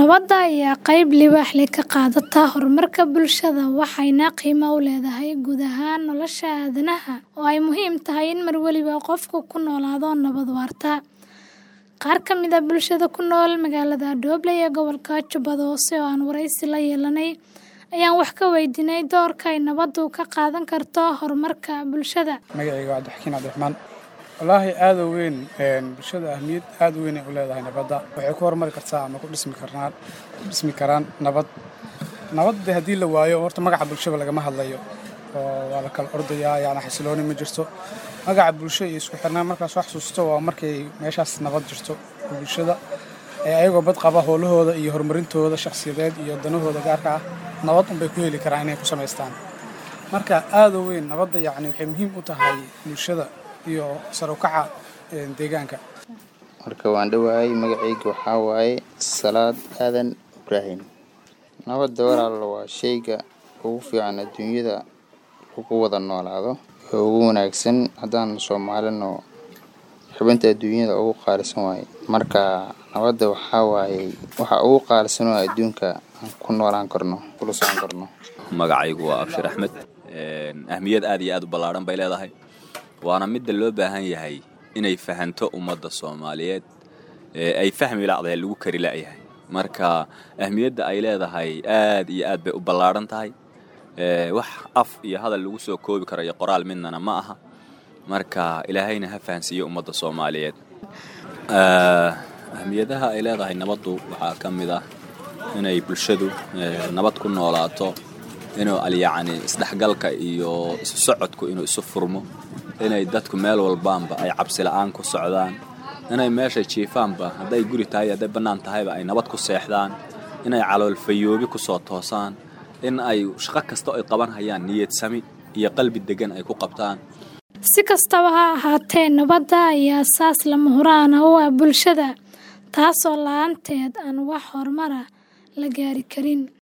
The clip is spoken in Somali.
Nabadda ayaa qayb libaax leh ka qaadata horumarka bulshada waxayna qiimo u leedahay guud ahaan nolosha aadanaha oo ay muhiim tahay in mar waliba qofku ku noolaado nabad waarta. Qaar ka mid ah bulshada ku nool magaalada Dooble ee gobolka Jubbada Hoose oo aan wareysi la yeelanay ayaan wax ka weydiinay doorka ay nabaddu ka qaadan karto horumarka bulshada. magacayga waa Cabdixakiin Cabdiraxmaan wallaahi aad u weyn bulshada ahmiyad aad u weyn ay u leedahay nabadda waxay ku horumari kartaa ama ku dhismi karnaan ku dhismi karaan nabad nabadda haddii la waayo horta magaca bulshada lagama hadlayo oo waa la kala ordayaa yacni xasilooni ma jirto magaca bulsho iyo isku xirnaan markaas wax xasuusto waa markay meeshaas nabad jirto oo bulshada ee ayagoo bad qaba howlahooda iyo horumarintooda shakhsiyadeed iyo danahooda gaarka ah nabad unbay ku heli karaan inay ku samaystaan marka aad u weyn nabadda yacni waxay muhiim u tahay bulshada iyo sar u kaca deegaanka marka waan dhowahay magacayga waxaa waaye salaad aadan ibraahim nabadda walaalo waa shayga ugu fiican adduunyada lagu wada noolaado oo ugu wanaagsan haddaan soomaalino xubinta adduunyada ugu qaalisan waaye marka nabadda waxaa waaye waxa ugu qaalisan oo adduunka aan ku noolaan karno kula socon karno magacaygu waa abshir axmed ahmiyad aad iyo aad u ballaadhan bay leedahay waana midda loo baahan yahay inay fahanto ummadda soomaaliyeed ee ay fahmi lacdahay lagu kari la'yahay marka ahmiyadda ay leedahay aad iyo aad bay u ballaadhan tahay wax af iyo hadal lagu soo koobi karo iyo qoraal midnana ma aha marka ilaahayna ha fahansiiyo ummadda soomaaliyeed ahmiyadaha ay leedahay nabaddu waxaa ka mid ah inay bulshadu nabad ku noolaato inuu alyacni isdhexgalka iyo isu socodku inuu isu furmo inay dadku meel walbaanba ay cabsi la'aan ku socdaan inay meeshay jiifaanba hadday guri tahay hadday bannaan tahayba ay nabad ku seexdaan inay caloolfayoobi ku soo toosaan in ay shaqo kasta ay qaban hayaan niyad sami iyo qalbi deggan ay ku qabtaan Si kastaba ha ahaatee, nabadda ayaa asaas lama huraan u ah bulshada, taasoo la'aanteed aan wax horumar ah la gaari karin.